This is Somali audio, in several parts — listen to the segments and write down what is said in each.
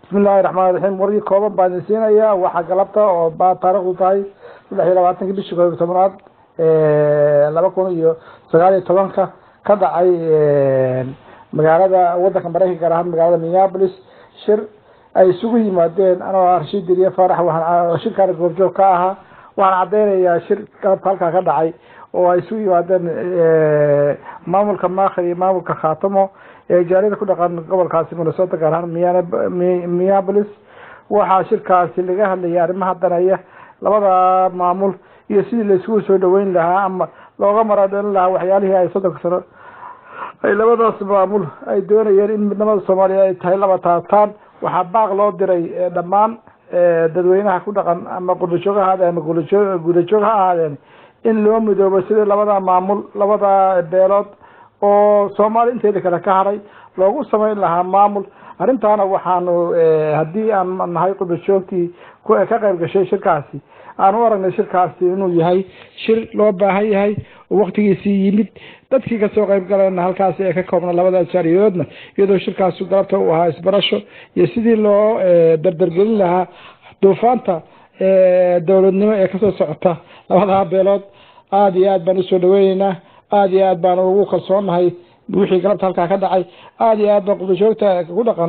bismillahi raxmaan raxiim wargii kooban baan idin siinayaa waxaa galabta oo baa taarikhdu tahay saddex iyo labaatanki bishii koob iyo tobanaad laba kun iyo sagaal iyo tobanka ka dhacay magaalada wadanka mareykanka gaar ahaan magaalada minneapolis shir ay isugu yimaadeen anoo ah rashiid diriye faarax waxaan shirkaana goobjoog ka ahaa waxaan caddeynayaa shir galabta halkaa ka dhacay oo ay isugu yimaadeen maamulka maakhir iyo maamulka khaatamo ee jaaliyada ku dhaqan gobolkaasi minnesota gaar ahaan minneapolis waxaa shirkaasi laga hadlayay arrimaha danaya labada maamul iyo sidii laisugu soo dhaweyn lahaa ama looga maradhalin lahaa waxyaalihii ay soddonka sano ay labadaas maamul ay doonayeen in midnimada soomaaliya ay tahay laba taataan waxaa baaq loo diray dhammaan dadweynaha ku dhaqan ama qurdajoog ha ahaadeen ama gudajoog ha ahaadeen in loo midoobo sidii labada maamul labada beelood oo soomaali inteeda kale ka haray loogu samayn lahaa maamul arrintaana waxaanu haddii aan nahay qurdajoogtii ka qayb gashay shirkaasi aan u aragnay shirkaasi inuu yahay shir loo baahan yahay oo waktigiisii yimid dadkii kasoo qayb galayna halkaasi ee ka koobna labada jaariyadoodna iyadoo shirkaasi galabta uu ahaa isbarasho iyo sidii loo dardargelin lahaa duufaanta dowladnimo ee kasoo socota labadaha beelood aada iyo aad baan usoo dhaweyneynaa aada iyo aad baan ugu kalsoonahay wixii galabta halkaa ka dhacay aada iyo aad baan qurdajoogta ku dhaqan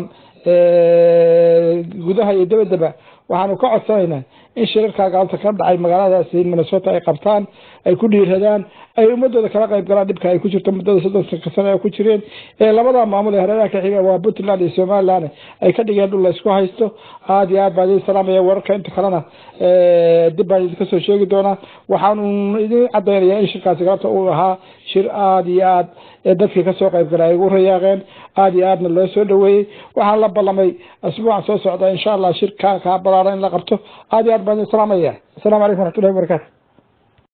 gudaha iyo dabadaba waxaanu ka codsanaynaa in shirarkaa galabta ka dhacay magaaladaasi minnesota ay qabtaan ay ku dhiiradaan ay ummadooda kala qayb galaan dhibka ay ku jirto muddada soddonka sano ay ku jireen ee labada maamul ee hareeraha ka xiga waa puntland iyo somaliland ay ka dhigeen dhul la isku haysto aada iyo aad baan idin salaamaya wararka inta kalena dib baan idinka soo sheegi doonaa waxaanu idin cadaynayaa in shirkaasi galabta uu ahaa shir aada iyo aad dadkii kasoo qayb galay ay ugu rayaaqeen aada iyo aadna loo soo dhaweeyey waxaan la ballamay asbuucan soo socda insha allah shir ka kaa balaaran in la qabto aada iyo aad baan idin salaamaya asalamu calaykum waraxmatullahi wabarakatu